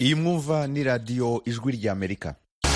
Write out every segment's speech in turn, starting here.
iyi mwumva ni radiyo ijwi ry'amerika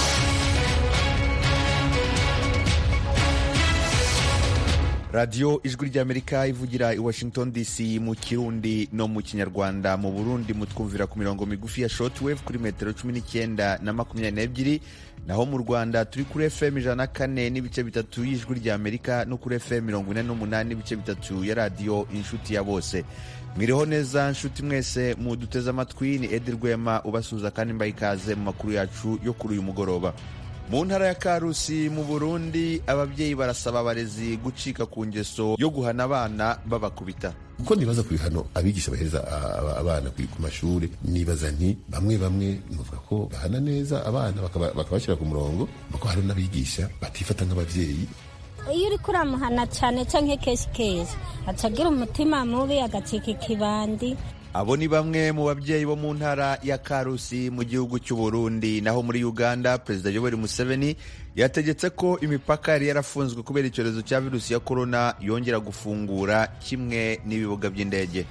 radiyo ijwi ry'amerika ivugira i washington dc mu kirundi no mu kinyarwanda mu burundi mutwumvira ku mirongo migufi ya shortwave kuri metero cumi n'icyenda na makumyabiri n'ebyiri naho mu rwanda turi kuri fm ijana na kane n'ibice bitatu y'ijwi ry'amerika no kuri fm mirongo ine n'umunani n'ibice bitatu ya radiyo inshuti ya bose mwiriho neza nshuti mwese muduteze amatwi ni edi rwema ubasuhuza kandi mbaye ikaze mu makuru yacu yo kuri uyu mugoroba mu ntara ya karusi mu burundi ababyeyi barasaba abarezi gucika ku ngeso yo guhana abana babakubita uko nibaza ku bihano abigisha bahereza abana ku mashuri nibaza nti bamwe bamwe nuvuga ko bahana neza abana bakabashyira ku murongo kuko hari n'abigisha batifata nk'ababyeyi iyo uri kuramuhana cyane cyangwa kenshi kenshi acagira umutima mubi agacika ikibandi abo ni bamwe mu babyeyi bo mu ntara ya karusi mu gihugu cy'u Burundi naho muri uganda perezida yoweri museveni yategetse ko imipaka yari yarafunzwe kubera icyorezo cya virusi ya korona yongera gufungura kimwe n'ibibuga by'indege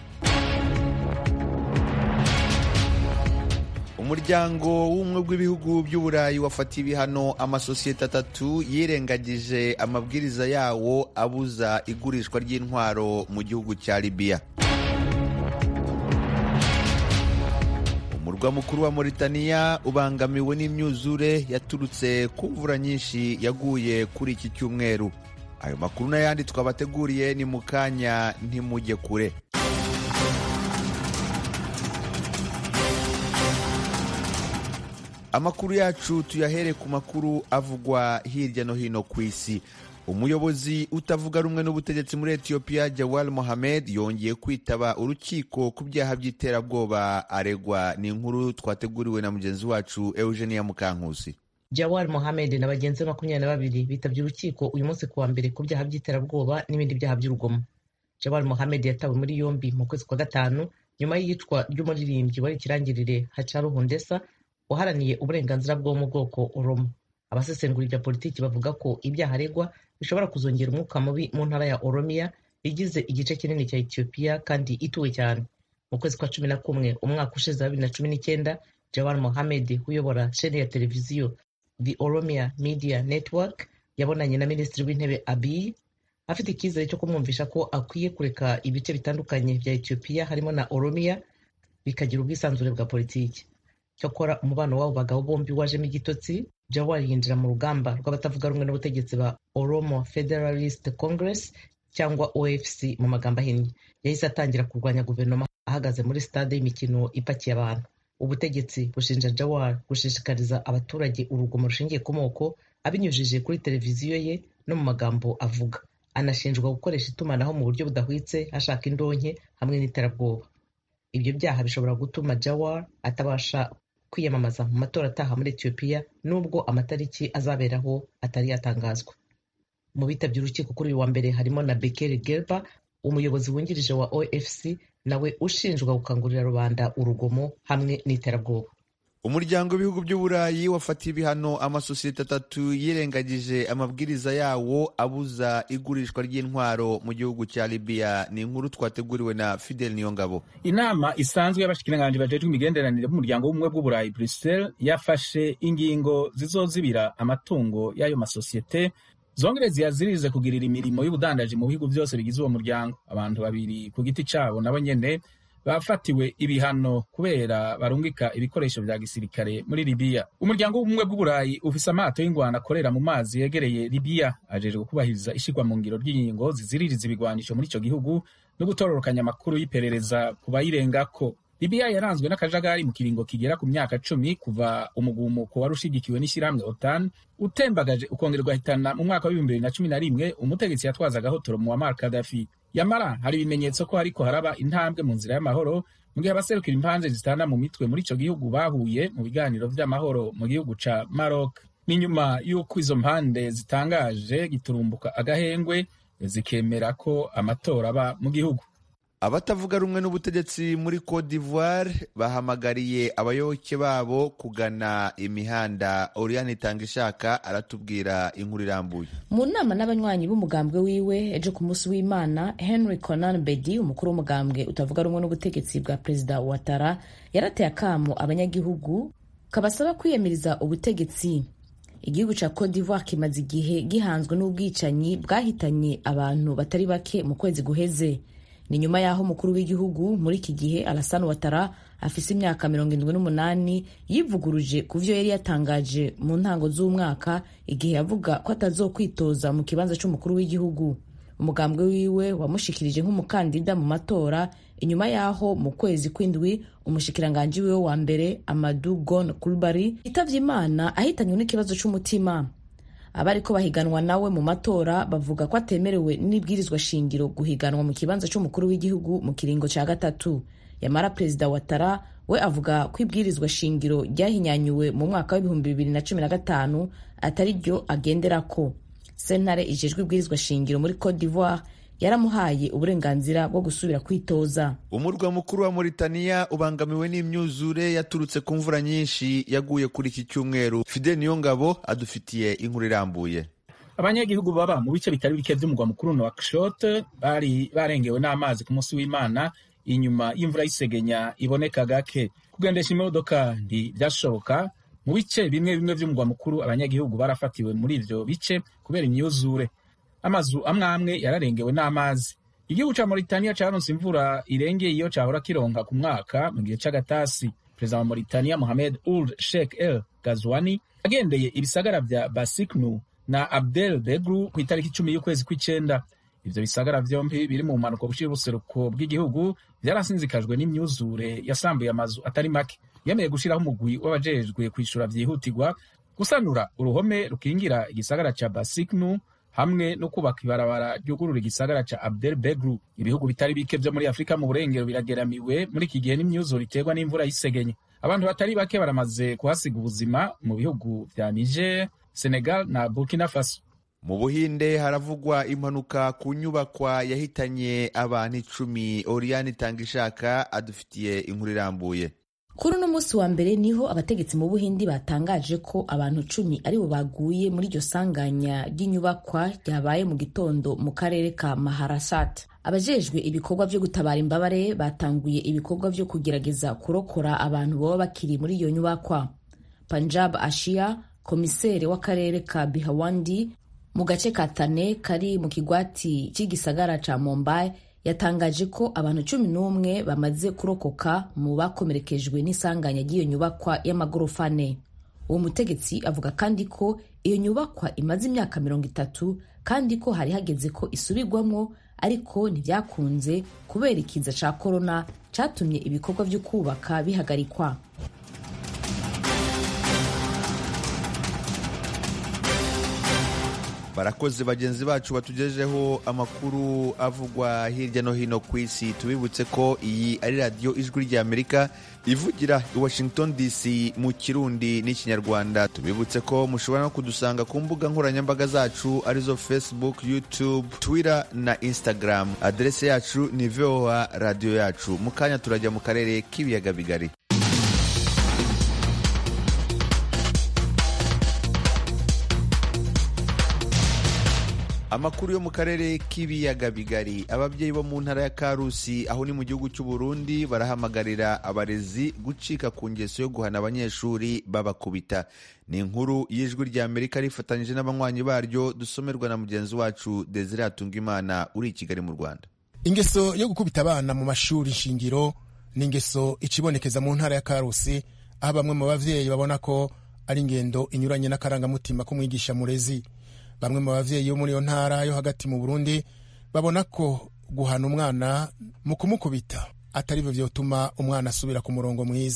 umuryango w'ubumwe bw'ibihugu by'uburayi wafatiye ibihano amasosiyete atatu yirengagije amabwiriza yawo abuza igurishwa ry'intwaro mu gihugu cya libiya umurwa mukuru wa Mauritania ubangamiwe n'imyuzure yaturutse ku mvura nyinshi yaguye kuri iki cyumweru ayo makuru n'ayandi twabateguriye ni mu kanya ntimujye kure amakuru yacu tuyahere ku makuru avugwa hirya no hino ku isi umuyobozi utavuga rumwe n'ubutegetsi muri etiyopiya jawal mohamed yongeye kwitaba urukiko ku byaha by'iterabwoba aregwa ni inkuru twateguriwe na mugenzi wacu eugenia mukankusi jawal mohamed na bagenzi be makumyabiri na babiri bitabye urukiko uyu munsi kuwa mbere ku byaha by'iterabwoba n'ibindi byaha by'urugomo jawal mohamed yatawe muri yombi mu kwezi kwa gatanu nyuma y'iyicwa ry'umuririmbyi wari ikirangirire hacaru hundesa waharaniye uburenganzira bwo mu bwoko oromo abasesengura ibya politiki bavuga ko ibyaha aregwa bishobora kuzongera umwuka mubi mu ntara ya oromiya igize igice kinini cya etiyopiya kandi ituwe cyane mu kwezi kwa cumi na kumwe umwaka ushize wa bibiri na cumi n'icyenda jawar mohamed uyobora sheni ya televiziyo the oromia media network yabonanye na minisitiri w'intebe abiy afite icyizere cyo kumwumvisha ko akwiye kureka ibice bitandukanye bya etiyopiya harimo na oromiya bikagira ubwisanzure bwa politiki cyakora umubano w'abo bagabo bombi wajemo igitotsi jawar yinjira mu rugamba rw'abatavuga rumwe n'ubutegetsi ba oromo federalist congress cyangwa ofc mu magambo ahinnye yahise atangira kurwanya guverinoma ahagaze muri stade y'imikino ipakiye abantu ubutegetsi bushinja jawar gushishikariza abaturage urugomo rushingiye ku moko abinyujije kuri televiziyo ye no mu magambo avuga anashinjwa gukoresha itumanaho mu buryo budahwitse ashaka indonke hamwe n'iterabwoba ibyo byaha bishobora gutuma jawar atabasha kwiyamamaza mu matora ataha muri etiyopiya nubwo amatariki azaberaho atari yatangazwa mu bitabye urukiko kuri uyu wa mbere harimo na bekeri gerba umuyobozi wungirije wa ofc nawe ushinjwa gukangurira rubanda urugomo hamwe n'iterabwoba umuryango w'ibihugu by'uburayi wafatiye ibihano amasosiyete atatu yirengagije amabwiriza yawo abuza igurishwa ry'intwaro mu gihugu cya libiya ni inkuru twateguriwe na fidel niyongabo inama isanzwe y'abashikiranganji bajejwe imigenderanire b'umuryango w'ubumwe bw'uburayi bruxelles yafashe ingingo zizozibira amatungo y'ayo masosiyete zongere ziyazirize kugirira imirimo y'ubudandaji mu bihugu byose bigize uwo muryango abantu babiri ku giti cyabo nabo nyene bafatiwe ibihano kubera barungika ibikoresho vya gisirikare muri libiya umuryango w'ubumwe bw'uburayi ufise amato y'ingwano akorera mu mazi yegereye libiya ajejwe kubahiriza ishirwa mu ngiro ry'ingingo ziziririza ibigwanisho muri ico gihugu no gutororokanya amakuru y'iperereza ku bayirengako libiya yaranzwe n'akajagari mu kiringo kigera ku myaka cumi kuva umugumuko wari ushigikiwe n'ishyirahamwe otan utembagaje ukongera ugahitana mu mwaka w'ibihumbi bibiri na cumi na rimwe umutegetsi yatwazaga hotoro muammar kadafi yamara hari ibimenyetso ko hariko haraba intambwe mu nzira y'amahoro mu gihe abaserukira impande zitana mu mitwe muri ico gihugu bahuye mu biganiro vy'amahoro mu gihugu ca Maroc ni nyuma y'uko izo mpande zitangaje giturumbuka agahengwe zikemera ko amatora aba mu gihugu abatavuga rumwe n'ubutegetsi muri Cote d'Ivoire bahamagariye abayoboke babo kugana imihanda Oriane Itangishaka aratubwira inkuru irambuye mu nama n'abanywanyi b'umugambwe wiwe ejo ku munsi w'imana henry conan bedi umukuru w'umugambwe utavuga rumwe n'ubutegetsi bwa perezida watara yarateye akamo abanyagihugu kabasaba kwiyamiriza ubutegetsi igihugu cya Cote d'Ivoire kimaze igihe gihanzwe n'ubwicanyi bwahitanye abantu batari bake mu kwezi guheze ni nyuma y'aho umukuru w'igihugu muri iki gihe Alassane Ouattara afise imyaka mirongo irindwi n'umunani yivuguruje ku vyo yari yatangaje mu ntango z'umwaka igihe yavuga ko atazokwitoza mu kibanza c'umukuru w'igihugu umugambwe wiwe wamushikirije nk'umukandida mu matora inyuma y'aho mu kwezi kw'indwi umushikiranganji wiwe wa mbere Amadou Gon Coulibaly yitavye imana ahitanywe n'ikibazo c'umutima abariko bahiganwa nawe mu matora bavuga ko atemerewe n'ibwirizwa shingiro guhiganwa mu kibanza c'umukuru w'igihugu mu kiringo ca gatatu yamara perezida watara we avuga ko ibwirizwa shingiro ryahinyanyuwe mu mwaka w'ibihumbi bibiri na cumi na gatanu atari ryo agenderako sentare ijejwe ibwirizwa shingiro muri cote d'ivoire yaramuhaye uburenganzira bwo gusubira kwitoza umurwa mukuru wa Mauritania ubangamiwe n'imyuzure yaturutse ku mvura nyinshi yaguye kuri iki cyumweru Fidel Niyongabo adufitiye inkuru irambuye abanyagihugu baba mu bice bitari bike by'umurwa mukuru Nouakchott bari barengewe n'amazi ku munsi w'Imana inyuma y'imvura y'isegenya iboneka gake kugendesha imodoka ntibyashoboka mu bice bimwe bimwe by'umurwa mukuru abanyagihugu barafatiwe muri ivyo bice kubera imyuzure amazu amwe amwe yararengewe n'amazi igihugu ca Mauritania caronse imvura irengeye iyo cahora kironka ku mwaka mu gihe c'agatasi perezida wa Mauritania Mohamed Ould Sheikh El Ghazouani agendeye ibisagara vya Basiknu na Abdel Begru ku itariki icumi y'ukwezi kw'icenda ivyo bisagara vyompi biri mu mpanuka bushira ubuseruko bw'igihugu vyarasinzikajwe n'imyuzure yasambuye amazu atari make yemeye gushiraho umugwi w'abajejwe kwishura vyihutirwa gusanura uruhome rukingira igisagara ca Basiknu hamwe no kubaka ibarabara ryugurura igisagara ca Abdel Begru ibihugu bitari bike vyo muri Afrika mu burengero birageramiwe muri iki gihe n'imyuzure iterwa n'imvura y'isegenye abantu batari bake baramaze kuhasiga ubuzima mu bihugu vya Niger Senegal na Burkina Faso mu buhinde haravugwa impanuka ku nyubakwa yahitanye abantu icumi Oriane Itangishaka adufitiye inkuru irambuye kuri uno munsi wa mbere niho abategetsi mu buhindi batangaje ko abantu cumi aribo baguye muri iryo sanganya ry'inyubakwa ryabaye mu gitondo mu karere ka maharasat abajejwe ibikorwa vyo gutabara imbabare batanguye ibikorwa vyo kugerageza kurokora abantu baba bakiri muri iyo nyubakwa panjab ashia komiseri w'akarere ka bihawandi mu gace ka tane kari mu kigwati cy'igisagara ca mumbai yatangaje ko abantu cumi n'umwe bamaze kurokoka mu bakomerekejwe n'isanganya ry'iyo nyubakwa y'amagorofa ane uwo mutegetsi avuga kandi ko iyo nyubakwa imaze imyaka mirongo itatu kandi ko hari hageze ko isubirwamwo ariko ntibyakunze kubera ikiza ca korona catumye ibikorwa vyo kubaka bihagarikwa barakoze bagenzi bacu batugejeho amakuru avugwa hirya no hino ku isi tubibutse ko iyi ari radiyo ijwi ry'amerika ivugira i washington dc mu kirundi n'ikinyarwanda tubibutse ko mushobora no kudusanga ku mbuga nkoranyambaga zacu arizo facebook youtube twitter na instagram aderese yacu ni voa radiyo yacu mu kanya turajya mu karere k'ibiyaga bigari amakuru yo mu karere k'ibiyaga bigari ababyeyi bo mu ntara ya karusi aho ni mu gihugu cy'u Burundi barahamagarira abarezi gucika ku ngeso yo guhana abanyeshuri babakubita ni inkuru y'ijwi rya amerika rifatanyije n'abanywanyi baryo dusomerwa na mugenzi wacu desire atungimana uri i kigali mu rwanda ingeso yo gukubita abana mu mashuri shingiro ni ingeso ikibonekeza mu ntara ya karusi aho bamwe mu bavyeyi babona ko ari ingendo inyuranye n'akarangamutima k'umwigisha murezi bamwe mu bavyeyi bo muri iyo ntara yo hagati mu burundi babona ko guhana umwana mu kumukubita atari byo vyotuma umwana asubira ku murongo mwiza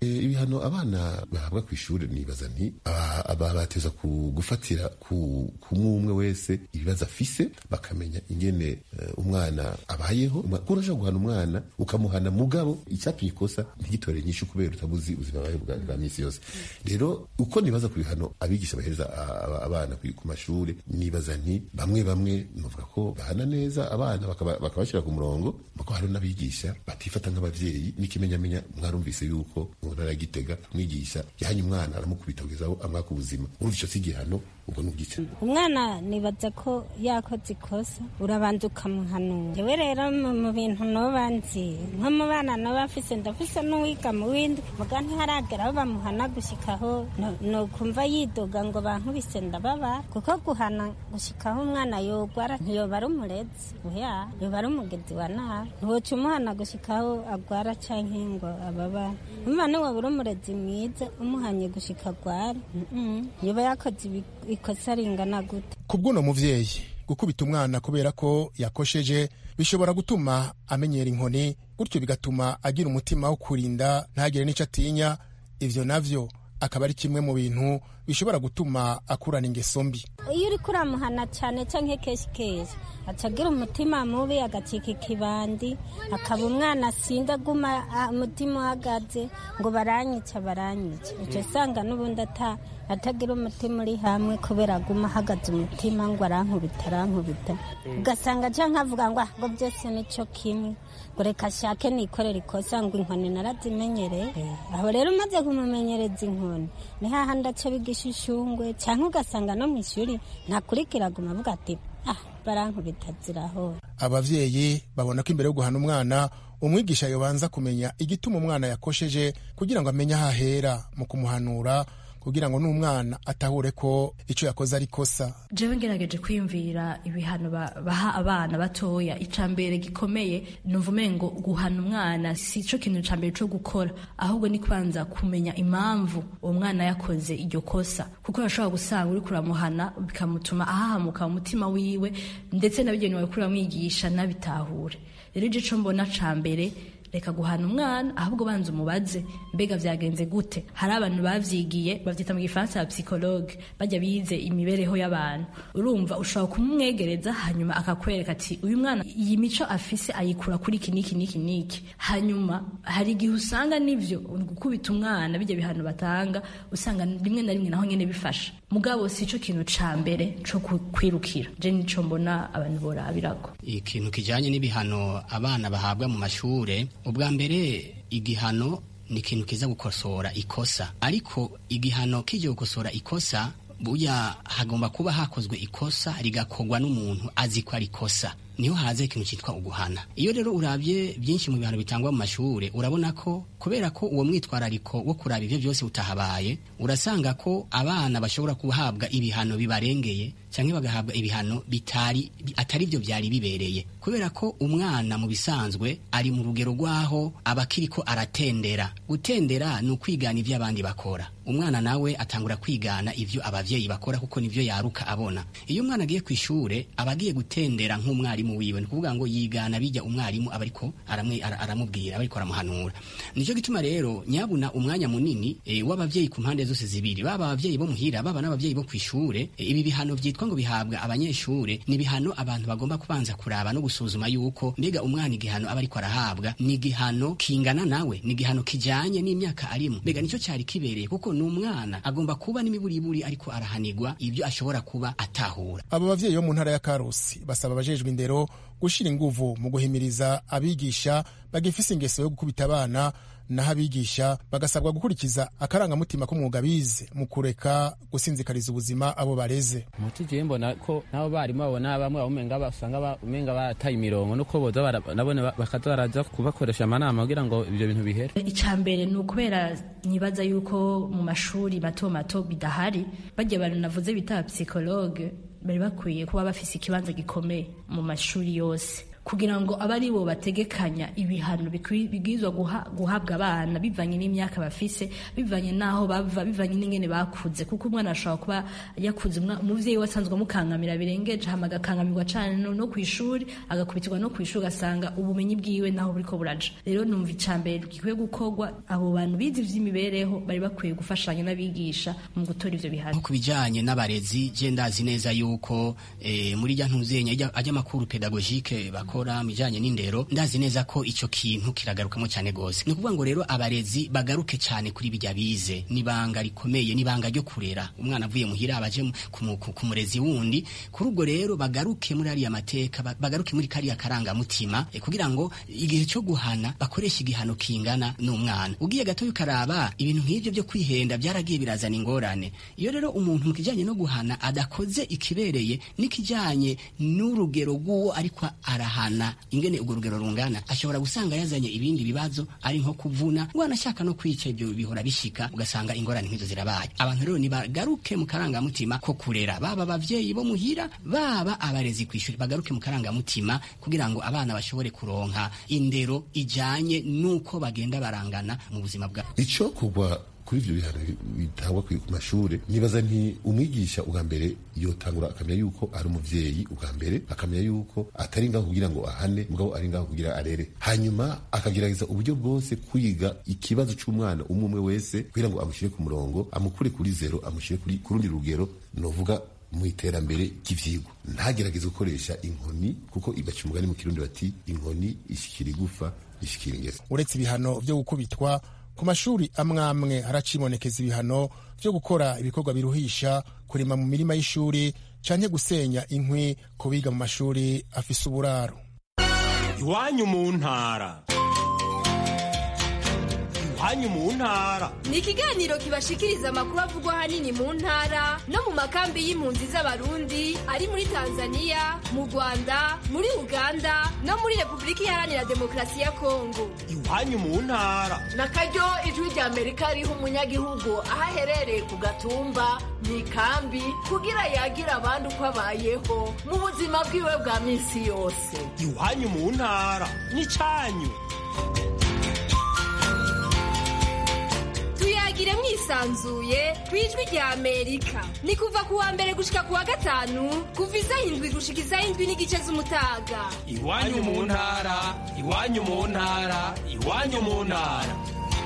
ibihano abana bahabwa ku ishuri nibaza nti aba bateza gufatira ku umwe wese ibibazo afise bakamenya ingene umwana abayeho urashobora guhana umwana ukamuhana mugabo icyatumye ikosa ntigitore nyinshi kubera utabuzi ubuzima bwawe bwa minsi yose rero uko nibaza ku bihano abigisha bahereza abana ku mashuri nibaza nti bamwe bamwe nuvuga ko bahana neza abana bakabashyira ku murongo kuko hari n'abigisha batifata nk'ababyeyi n'ikimenyamenya mwarumvise yuko mu ntara ya gitega mwigisha yahanye umwana aramukubita kugeza aho amwaka ubuzima urumva icyo si igihano ubwo ni ubwica umwana nibaza ko yakoze ikosa urabanza ukamuhanura yewe rero mu bintu noba nzi nko mu bana noba afise ndafise n'uwiga mu windi muga ntiharagera aho bamuhana gushikaho nokumva yidoga ngo bankubise ndababa kuko guhana gushikaho umwana yogwara ntiyoba ari umurezi oya yoba ari umugezi wa nabi ntiwoca umuhana gushikaho agwara canke ngo ababara umva niwoba uri umurezi mwiza umuhanye gushika agwara yoba yakoze ikosa ringana gute ku bw'uno muvyeyi gukubita umwana kubera ko yakosheje bishobora gutuma amenyera inkoni gutyo bigatuma agira umutima wo kurinda ntagire n'ico atinya ivyo navyo akaba ari kimwe mu bintu bishobora gutuma akurana ingeso mbi iyo uriko uramuhana cyane canke kenshi kenshi aca agira umutima mubi agacika ikibandi akaba umwana asinda aguma umutima uhagaze ngo baranyica baranyica uca usanga n'ubundi ata atagira umutima uri hamwe kubera aguma ahagaze umutima ngo arankubita arankubita ugasanga canke avuga ngo ngo byose nico kimwe ngo reka ashake nikorera ikosa ngo inkoni narazimenyereye aho rero umaze kumumenyereza inkoni ni hahandi aca bigisha ishungwe cyangwa ugasanga no mu ishuri ntakurikira aguma avuga ati ah barankubita zirahora abavyeyi babona ko imbere yo guhana umwana umwigisha yobanza kumenya igituma umwana yakosheje kugira ngo amenye aho ahera mu kumuhanura kugira ngo n'umwana atahure ko icyo yakoze ari kosa jewe ngerageje kwiyumvira ibihano baha abana batoya ica mbere gikomeye numva umengo guhana umwana si cyo kintu ca mbere co gukora ahubwo ni kwanza kumenya impamvu uwo mwana yakoze iryo kosa kuko urashobora gusanga uri kuramuhana bikamutuma ahahamuka mu mutima wiwe ndetse n'abigeni wawe kuramwigisha nabitahure rero igice co mbona ca mbere reka guhana umwana ahubwo banza umubaze mbega vyagenze gute hari abantu bavyigiye bavyita mu gifaransa ya psychologue bajya bize imibereho y'abantu urumva ushobora kumumwegereza hanyuma akakwereka ati uyu mwana iyi mico afise ayikura kuri iki niki niki niki hanyuma hari igihe usanga nivyo gukubita umwana bijya bihano batanga usanga rimwe na rimwe naho nyene bifasha mugabo si cyo kintu ca mbere co kwirukira je nico mbona abantu borabirako ikintu kijanye n'ibihano abana bahabwa mu mashure ubwa mbere igihano ni ikintu kiza gukosora ikosa ariko igihano kijya gukosora ikosa burya hagomba kuba hakozwe ikosa rigakorwa n'umuntu azi ko ari ikosa niho haza ikintu cyitwa uguhana iyo rero urabye byinshi mu bihano bitangwa mu mashure urabona ko kubera ko uwo mwitwarariko wo kuraba ivyo byose utahabaye urasanga ko abana bashobora guhabwa ibihano bibarengeye cyangwa bagahabwa ibihano bitari atari byo byari bibereye kubera ko umwana mu bisanzwe ari mu rugero rwaho aba akiriko aratendera gutendera ni ukwigana ivyo abandi bakora umwana nawe atangura kwigana ivyo abavyeyi bakora kuko nivyo yaruka abona iyo umwana agiye ku ishure aba agiye gutendera nk'umwarimu wiwe ni kuvuga ngo yigana bijya umwarimu aba ariko aramubwira aba ariko aramuhanura nicyo gituma rero nyabuna umwanya munini e, w'abavyeyi ku mpande zose zibiri baba abavyeyi bo muhira baba n'abavyeyi bo kw'ishure e, ibi bihano vyitwa ngo bihabwa abanyeshure ni bihano abantu bagomba kubanza kuraba no gusuzuma yuko mbega umwana igihano aba ariko arahabwa ni igihano kingana nawe ni igihano kijanye n'imyaka arimo mbega nicyo cyari kibereye kuko ni umwana agomba kuba n'imiburiburi ariko arahanirwa ibyo ashobora kuba atahura abo bavyeyi bo mu ntara ya karusi basaba abajejwe indero gushira inguvu mu guhimiriza abigisha bagifise ingeso yo gukubita abana naho abigisha bagasabwa gukurikiza akarangamutima k'umwuga bize mu kureka gusinzikariza ubuzima abo bareze muti jewe mbona ko nabo barimu babona bamwe umenga basanga umenga barataye imirongo nuko boza nabone bakaza baraza kubakoresha amanama kugira ngo ivyo bintu bihere ica mbere ni ukubera nibaza yuko mu mashuri mato mato bidahari barya abantu navuze bita psychologue bari bakwiye kuba bafise ikibanza gikomeye mu mashuri yose kugira ngo abe ari bo bategekanya ibihano bibwirizwa guhabwa abana bivanye n'imyaka bafise bivanye n'aho bava bivanye n'ingene bakuze kuko umwana ashobora kuba yakuze umuvyeyi we asanzwe amukangamira birengeje hama agakangamirwa cane no kw'ishuri agakubitirwa no kw'ishuri ugasanga ubumenyi bwiwe naho buriko buraja rero numva icambere gikwiye gukorwa abo bantu bize ivy'imibereho bari bakwiye gufashanya n'abigisha mu gutora ivyo bihano ku bijanye n'abarezi je ndazi neza yuko eh, muri rya ntuzenya ajya amakuru pedagogike bakora mu bijanye n'indero ndazi neza ko ico kintu kiragarukamo cyane gose ni ukuvuga ngo rero abarezi bagaruke cyane kuri bijya bize nibanga rikomeye nibanga ryo kurera umwana avuye muhira abaje ku murezi wundi kuri ubwo rero bagaruke muri ariya mateka bagaruke muri kariya karangamutima eh, kugira ngo igihe cyo guhana bakoresha igihano kingana n'umwana ugiye gato ukaraba ibintu nk'ibyo byo kwihenda byaragiye birazana ingorane iyo rero umuntu mu kijyanye no guhana adakoze ikibereye n'ikijyanye n'urugero rw'uwo ariko arahana ingene urwo rugero rungana ashobora gusanga yazanye ibindi bibazo ari nko kuvuna ngo anashaka no kwica ibyo bihora bishika ugasanga ingorane nk'izo zirabaye abantu rero nibagaruke mu karangamutima ko kurera baba abavyeyi bo muhira baba abarezi kw'ishuri bagaruke mu karangamutima kugira ngo abana bashobore kuronka indero ijanye n'uko bagenda barangana mu buzima bwabo ico kugwa kuri ivyo bihano bitangwa ku mashure nibaza nti umwigisha ubwa mbere yotangura akamenya yuko ari umuvyeyi ubwa mbere akamenya yuko atari ngaho kugira ngo ahane mugabo ari ngaho kugira arere hanyuma akagerageza uburyo bwose kwiga ikibazo c'umwana umwe umwe wese kugira ngo amushyire ku murongo amukure kuri zero amushyire ku rundi rugero novuga mu iterambere ry'ivyigwa ntagerageze gukoresha inkoni kuko igaca umugani mu kirundi bati inkoni ishikira igufa ishikira ingese uretse ibihano vyo gukubitwa ku mashuri amwe amwe haracibonekeza ibihano vyo gukora ibikorwa biruhisha kurima mu mirima y'ishuri canke gusenya inkwi ku biga mu mashuri afise uburaro iwanyu mu ntara iwanyu mu ntara ni ikiganiro kibashikiriza amakuru avugwa ahanini mu ntara no mu makambi y'impunzi z'abarundi ari muri tanzania mu rwanda muri uganda no muri repubulika iharanira demokarasi ya kongo iwanyu mu ntara na karyo ijwi rya amerika riha umunyagihugu aho aherereye ku gatumba mu ikambi kugira yagira abandi uko abayeho mu buzima bwiwe bwa minsi yose iwanyu mu ntara n'icyanyu tuyagire mwisanzuye ku ijwi rya amerika ni kuva ku wa mbere gushika ku wa gatanu kuva isaha indwi gushika isaha indwi n'igice z'umutaga iwanyu mu ntara iwanyu mu ntara iwanyu mu ntara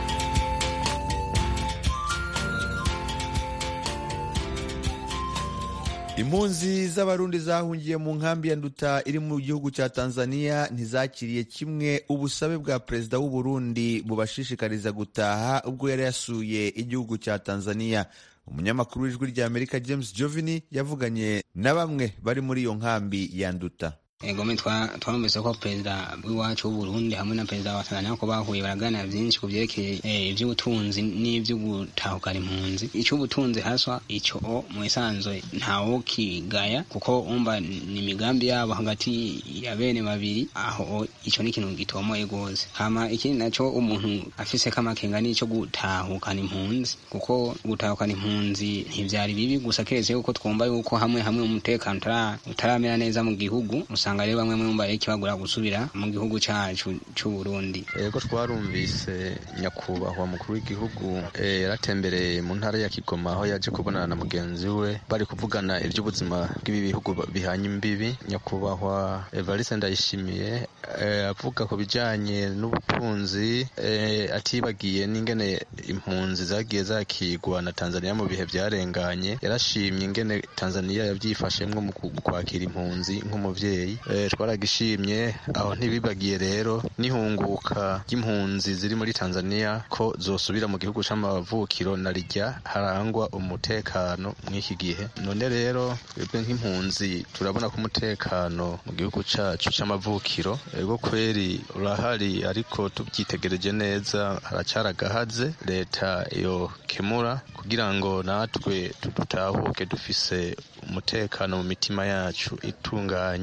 impunzi z'abarundi zahungiye mu nkambi ya nduta iri mu gihugu cya tanzania ntizakiriye kimwe ubusabe bwa perezida w'u Burundi bubashishikariza gutaha ubwo yari yasuye igihugu cya tanzania umunyamakuru w'ijwi rya amerika james jovini yavuganye na bamwe bari muri iyo nkambi ya nduta egome twarumvise ko perezida w'iwacu w'uburundi hamwe na perezida wa tanzania ko bahuye baraganira byinshi ku byerekeye iby'ubutunzi n'iby'o gutahukana impunzi icy'ubutunzi haswa icyo mu isanzwe ntawo kigaya kuko umva ni imigambi yabo hagati ya bene babiri aho icyo ni ikintu gitomoye rwose hama ikindi nacyo umuntu afise kamakenga n'icyo gutahukana impunzi kuko gutahukana impunzi ntibyari bibi gusa keretse yuko twumva yuko hamwe hamwe umutekano utaramera neza mu gihugu usanga rero bamwe mwumva ikibagura gusubira mu gihugu cyacu cy'u Burundi yego twarumvise nyakubahwa mukuru w'igihugu yaratembereye mu ntara ya Kigoma aho yaje kubonana na mugenzi we bari kuvugana iby'ubuzima bw'ibi bihugu bihanye imbibi nyakubahwa Evariste Ndayishimiye avuga ku bijyanye n'ubutunzi atibagiye n'ingene impunzi zagiye zakigwa na Tanzania mu bihe byarenganye yarashimye ingene Tanzania yabyifashemwo mu kwakira impunzi nk'umuvyeyi twaragishimye aho ntibibagiye rero n'ihunguka ry'impunzi ziri muri tanzania ko zosubira mu gihugu c'amavukiro na rijya harangwa umutekano mw'iki gihe none rero twebwe nk'impunzi turabona ko umutekano mu gihugu cacu c'amavukiro ego kweri urahari ariko tubyitegereje neza haracaragahaze leta yo kemura kugira ngo natwe dutahuke dufise umutekano mu mitima yacu itunganye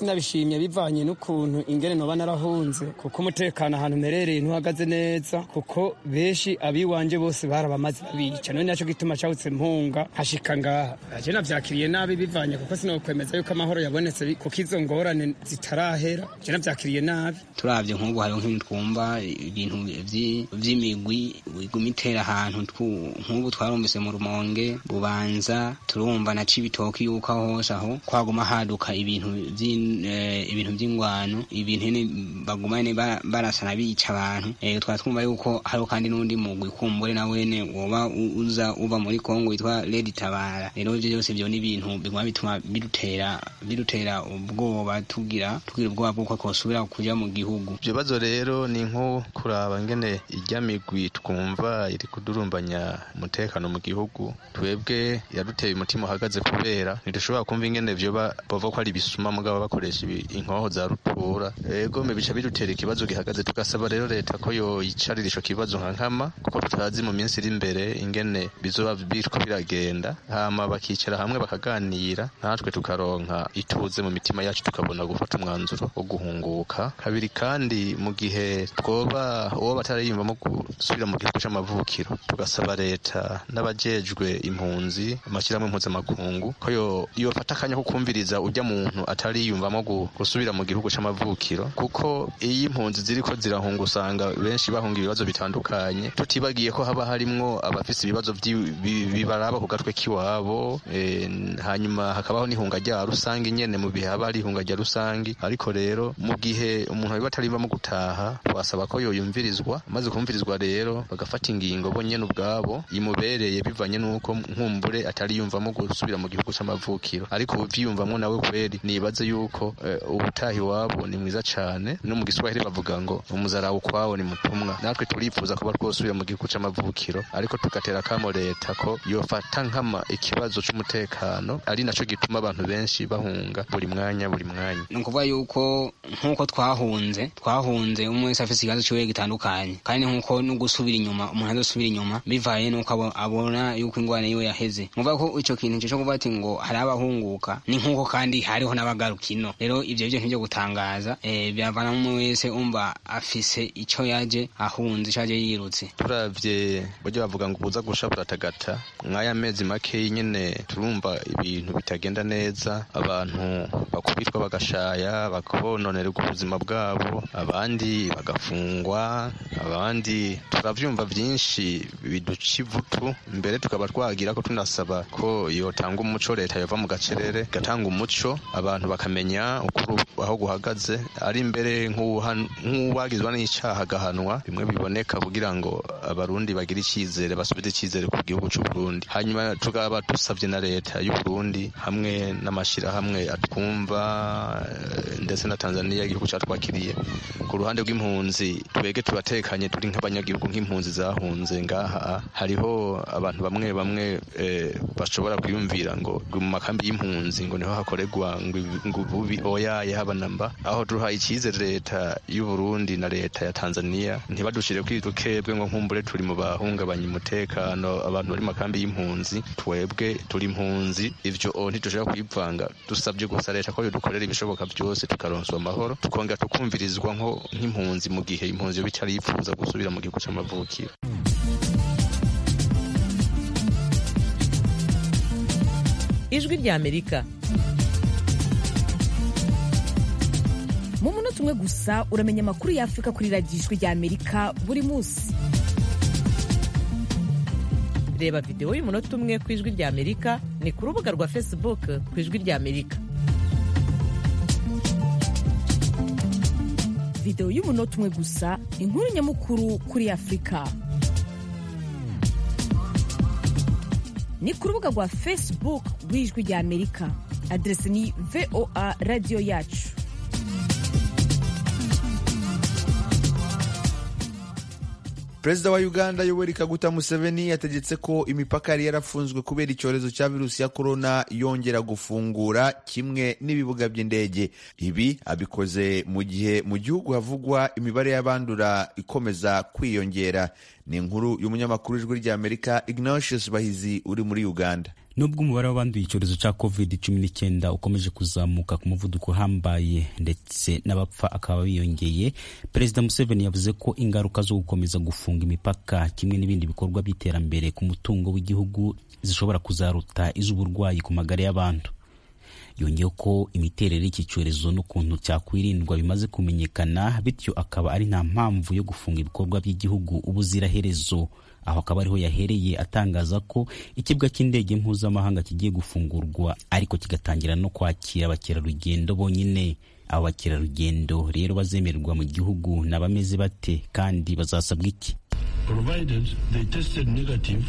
sinabishimye bivanye n'ukuntu ingene noba narahunze kuko umutekano ahantu mperereye ntuhagaze neza kuko benshi abiwanje bose barabamaze babica none naco gituma cawutse mpunga hashika ngaha aje navyakiriye nabi bivanye kuko sinokwemeza yuko amahoro yabonetse bi- kuko izo ngorane zitarahera je navyakiriye nabi turavye nk'ubu hariho nk'ibintu twumva ibintu vyi- vy'imigwi iguma itera ahantu twu- nk'ubu twarumvise mu rumonge bubanza turumva na cibitoki yuko aho hose aho kwaguma haduka ibintu vy'in- eh, ibintu vy'ingwano ibintu nyene baguma nyene ba- barasana bica abantu Eh, twari twumva yuko hariho kandi n'undi mugwi kumbure na wene woba u- uza uva muri kongo witwa redi tabara rero ivyo byose vyo ni ibintu biguma bituma bidutera bidutera ubwoba tugira tugira ubwoba bw'uko twosubira kuja mu gihugu ibyo bibazo rero ni nko kuraba ngene ijya migwi twumva iri kudurumbanya umutekano mu gihugu twebwe yaduteye umutima uhagaze kubera ntidushobora kumva ingene vyoba bava ko ari ibisuma mugabo bakoresha ibi- inkoho za rutura ego mbe bica bidutera ikibazo gihagaze tugasaba rero leta ko yoyicarira ico kibazo nka nkama kuko tutazi mu minsi iri imbere ingene bizoba biriko biragenda hama bakicara hamwe bakaganira natwe tukaronka ituze mu mitima yacu tukabona gufata umwanzuro wo guhunguka kabiri kandi mu gihe twoba uwo batariyumvamo gusubira mu gihugu c'amavukiro tugasaba leta n'abajejwe impunzi amashyirahamwe mpuzamakungu ko yo- yofata akanya ko kumviriza ujya muntu atariyumvamo gu- gusubira mu gihugu c'amavukiro kuko iyo impunzi ziriko zirahunga usanga benshi bahunga ibibazo bitandukanye tutibagiye ko haba harimwo abafise ibibazo vyi- bi- bibaraba ku gatwe k'iwabo eh, hanyuma hakabaho n'ihunga rya rusange nyene mu bihe haba hari ihunga rya rusange ariko rero mu gihe umuntu biba atarivamo gutaha twasaba ko yoyumvirizwa maze kumvirizwa rero bagafata ingingo bo nyene ubwabo imubereye bivanye n'uko nkumbure atari yumvamo gusubira mu gihugu c'amavukiro ariko uvyiyumvamwo nawe kweri nibaze yuko eh, ubutaha iwabo ni mwiza cane no mu giswahili bavuga ngo umuzara ukwawo ni mutumwa natwe turifuza kuba twosubira mu gihugu c'amavukiro ariko tugatera akamo leta ko yofata nkama ikibazo c'umutekano ari naco gituma abantu benshi bahunga buri mwanya buri mwanya ni ukuvuga yuko nk'uko twahunze twahunze umwe wese afite ikibazo ciwe gitandukanye kandi nk'uko no gusubira inyuma umuntu azosubira inyuma bivaye n'uko abo- abona yuko ingwara yiwe yaheze muvuga ko ico kintu cyo kuvuga ati ngo hari abahunguka ni nk'uko kandi hariho n'abagaruka ino rero ivyo byo ntibyo gutangaza eh, byavana umwe wese umva afise ico yaje ahunze ico yaje yirutse turavye buryo bavuga ngo ubuza gusha buratagata mw'aya mezi make nyene turumva ibintu bitagenda neza abantu bakubitwa bagashaya bakononerwa ubuzima bwabo abandi bagafungwa abandi turavyumva vyinshi biduca ivutu mbere tukaba twagira ko tunasaba ko yotanga umuco leta yova mu gacerere igatanga umuco abantu bakamenya ukuri aho guhagaze ari imbere nk'uwuhan- nk'uwagizwa n'icaha agahanwa bimwe biboneka kugira ngo abarundi bagire icyizere basubize icyizere ku gihugu cy'u Burundi hanyuma tukaba dusabye na leta y'u Burundi hamwe n'amashyirahamwe atwumva eh, ndetse na Tanzania igihugu cyatwakiriye ku ruhande rw'impunzi twege turatekanye turi nk'abanyagihugu nk'impunzi zahunze ngaha hariho abantu bamwe bamwe eh, bashobora kwiyumvira ngo ngo mu makambi y'impunzi ngo niho hakorerwa ngo ibi- ngo ububi oyaye haba namba aho duhaye icyizere leta y'u Burundi na leta ya Tanzania ntibadushire kwidukebwe ngo nkumbure turi mu bahungabanya umutekano abantu bari mu makambi y'impunzi twebwe turi impunzi ivyo o ntidushobora kwivanga dusabye gusa leta ko yodukorera ibishoboka byose tukaronswa amahoro tukongera tukumvirizwa nko nk'impunzi mu gihe impunzi yoba itari yifuza gusubira mu gihugu c'amavukiro ijwi ry'amerika mu munota umwe gusa uramenya amakuru y'afurika kuri radiyo ijwi ry'amerika buri munsi reba videwo y'umunota umwe ku ijwi ry'amerika ni ku rubuga rwa facebook ku ijwi ry'amerika videwo y'umunota umwe gusa inkuru nyamukuru kuri afurika ni ku rubuga rwa facebook rw'ijwi ry'amerika aderesi ni voa radiyo yacu perezida wa uganda yoweri kaguta museveni yategetse ko imipaka yari yarafunzwe kubera icyorezo cya virusi ya korona yongera gufungura kimwe n'ibibuga by'indege ibi abikoze mu gihe mu gihugu havugwa imibare y'abandura ikomeza kwiyongera ni inkuru y'umunyamakuru w'ijwi ry'amerika ignatius bahizi uri muri uganda nubwo umubare w'abanduye icyorezo cya covid cumi n'icyenda ukomeje kuzamuka ku muvuduko uhambaye ndetse n'abapfa akaba biyongeye perezida museveni yavuze ko ingaruka zo gukomeza gufunga imipaka kimwe n'ibindi bikorwa by'iterambere ku mutungo w'igihugu zishobora kuzaruta iz'uburwayi ku magara y'abantu yongeyeho ko imiterere y'iki cyorezo n'ukuntu cyakwirindwa bimaze kumenyekana bityo akaba ari nta mpamvu yo gufunga ibikorwa by'igihugu ubuziraherezo aho akaba ariho yahereye atangaza ko ikibuga cy'indege mpuzamahanga kigiye gufungurwa ariko kigatangira no kwakira abakerarugendo bonyine abo bakerarugendo rero bazemererwa mu gihugu ni abameze bate kandi bazasabwa iki provided they tested negative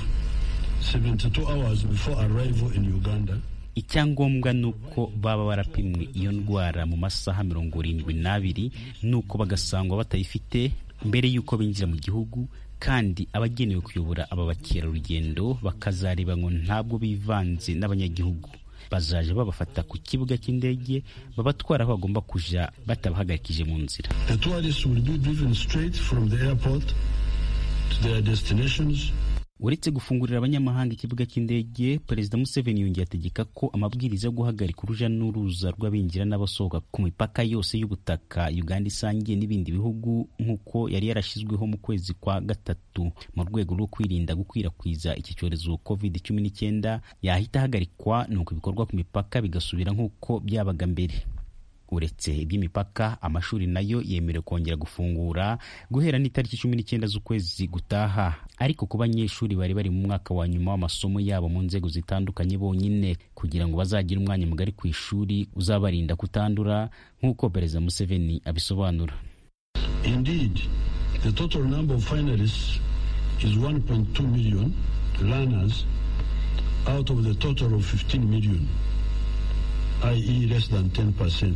72 hours before arrival in Uganda icyangombwa ni uko baba barapimwe iyo ndwara mu masaha mirongo irindwi n'abiri nuko bagasangwa batayifite mbere y'uko binjira mu gihugu kandi abagenewe kuyobora aba bakerarugendo bakazareba ngo ntabwo bivanze n'abanyagihugu bazaje babafata ku kibuga cy'indege babatwara aho bagomba kuja batabahagarikije mu nzira the tourists will be driven straight from the airport to their destinations uretse gufungurira abanyamahanga ikibuga cy'indege perezida museveni yongeye ategeka ko amabwiriza yo guhagarika uruja n'uruza rw'abinjira n'abasohoka ku mipaka yose y'ubutaka uganda isangiye n'ibindi bihugu nk'uko yari yarashyizweho mu kwezi kwa gatatu mu rwego rwo kwirinda gukwirakwiza iki cyorezo covid cumi n'icyenda yahita ahagarikwa nuko ibikorwa ku mipaka bigasubira nk'uko byabaga mbere uretse iby'imipaka amashuri nayo yemerewe kongera gufungura guhera n'itariki cumi n'icyenda z'ukwezi gutaha ariko ku banyeshuri bari bari mu mwaka wa nyuma w'amasomo yabo mu nzego zitandukanye bonyine kugira ngo bazagire umwanya mugari ku ishuri uzabarinda kutandura nk'uko perezida museveni abisobanura indeed the total number of finalists is 1.2 million learners out of the total of 15 million i.e. less than 10%.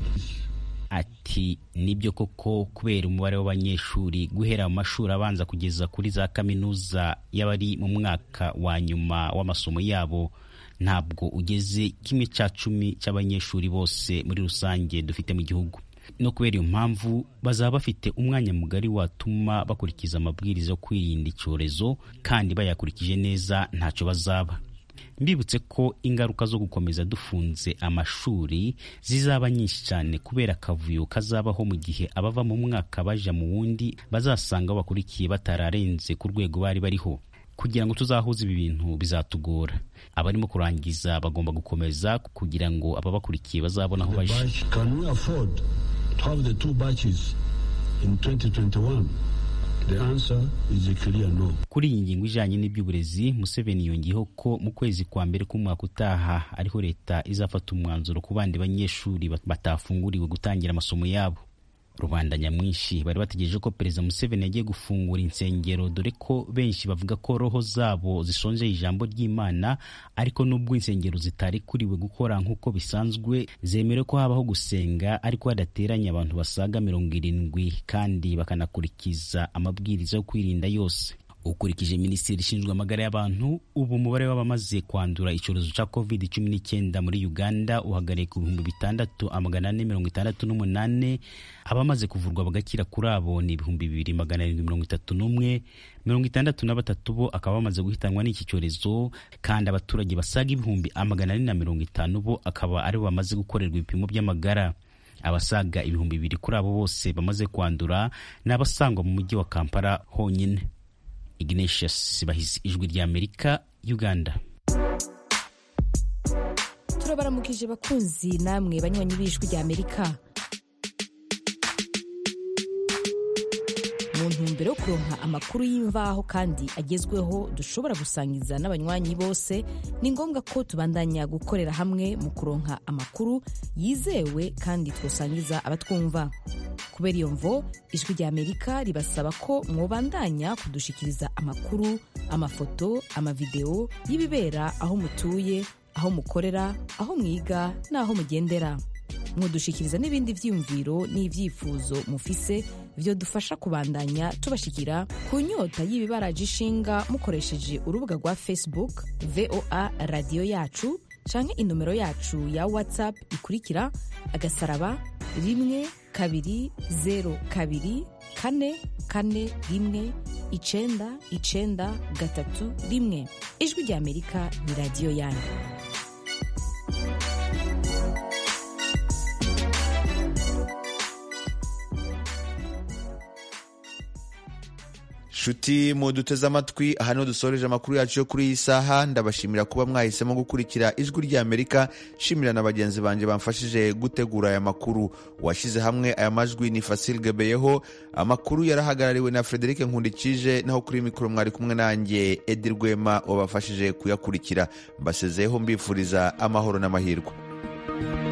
ati nibyo koko kubera umubare w'abanyeshuri guhera mu mashuri abanza kugeza kuri za kaminuza y'abari mu mwaka wa nyuma w'amasomo yabo ntabwo ugeze kimwe cya cumi cy'abanyeshuri bose muri rusange dufite mu gihugu no kubera iyo mpamvu bazaba bafite umwanya mugari watuma bakurikiza amabwiriza yo kwirinda icyorezo kandi bayakurikije neza ntacyo bazaba mbibutse ko ingaruka zo gukomeza dufunze amashuri zizaba nyinshi cyane kubera akavuyo kazabaho mu gihe abava mu mwaka baja mu wundi bazasanga bakurikiye batararenze ku rwego bari bariho kugira ngo tuzahuze ibi bintu bizatugora abarimo kurangiza bagomba gukomeza kugira ngo ababakurikiye bazabona aho baje Can we afford to have the two batches in 2021? The answer is a clear no. kuri iyi ngingo ijanye n'iby'uburezi museveni yongeyeho ko mu kwezi kwa mbere k'umwaka utaha ariho leta izafata umwanzuro ku bandi banyeshuri batafunguriwe gutangira amasomo yabo rubanda nyamwinshi bari bategereje ko perezida museveni yagiye gufungura insengero dore ko benshi bavuga ko roho zabo zisonjeye ijambo ry'imana ariko nubwo insengero zitarikuriwe gukora nk'uko bisanzwe zemerewe ko habaho gusenga ariko hadateranye abantu basaga mirongo irindwi kandi bakanakurikiza amabwiriza yo kwirinda yose ukurikije minisiteri ishinzwe amagara y'abantu ubu umubare w'abamaze kwandura icyorezo cya covid cumi n'icyenda muri uganda uhagarariye ku bihumbi bitandatu amagana ane mirongo itandatu n'umunani abamaze kuvurwa bagakira kuri abo ni ibihumbi bibiri magana arindwi mirongo itatu n'umwe mirongo itandatu na batatu bo akaba bamaze guhitanwa n'iki cyorezo kandi abaturage basaga ibihumbi amagana ane na mirongo itanu bo akaba aribo bamaze gukorerwa ibipimo by'amagara abasaga ibihumbi bibiri kuri abo bose bamaze kwandura ni abasangwa mu mujyi wa kampala honyine ignatius bahizi ijwi ry'amerika uganda turabaramukije bakunzi namwe banywanyi b'ijwi ry'amerika mu ntumbero yo kuronka amakuru y'imvaho kandi agezweho dushobora gusangiza n'abanywanyi bose ni ngombwa ko tubandanya gukorera hamwe mu kuronka amakuru yizewe kandi twosangiza abatwumva kubera iyo mvo ijwi ry'amerika ribasaba ko mwobandanya kudushikiriza amakuru amafoto amavideo y'ibibera aho mutuye aho mukorera aho mwiga n'aho mugendera mwodushikiriza n'ibindi vyiyumviro n'ivyifuzo mufise vyo dufasha kubandanya tubashikira ku nyota y'ibibaraje ishinga mukoresheje urubuga rwa facebook voa radiyo yacu canke inomero yacu ya whatsapp ikurikira agasaraba rimwe kabiri zero kabiri kane kane rimwe icenda icenda gatatu rimwe ijwi ry'amerika ni radiyo yanyu nshuti muduteze amatwi aha niho dusoreje amakuru yacu yo kuri iyi saha ndabashimira kuba mwahisemo gukurikira ijwi ry'amerika shimira na bagenzi banjye bamfashije gutegura aya makuru washyize hamwe aya majwi ni fasil gebeyeho amakuru yarahagarariwe na frederic nkundikije naho kuri mikoro mwari kumwe nanjye edi rwema wabafashije kuyakurikira mbasezeyeho mbifuriza amahoro n'amahirwe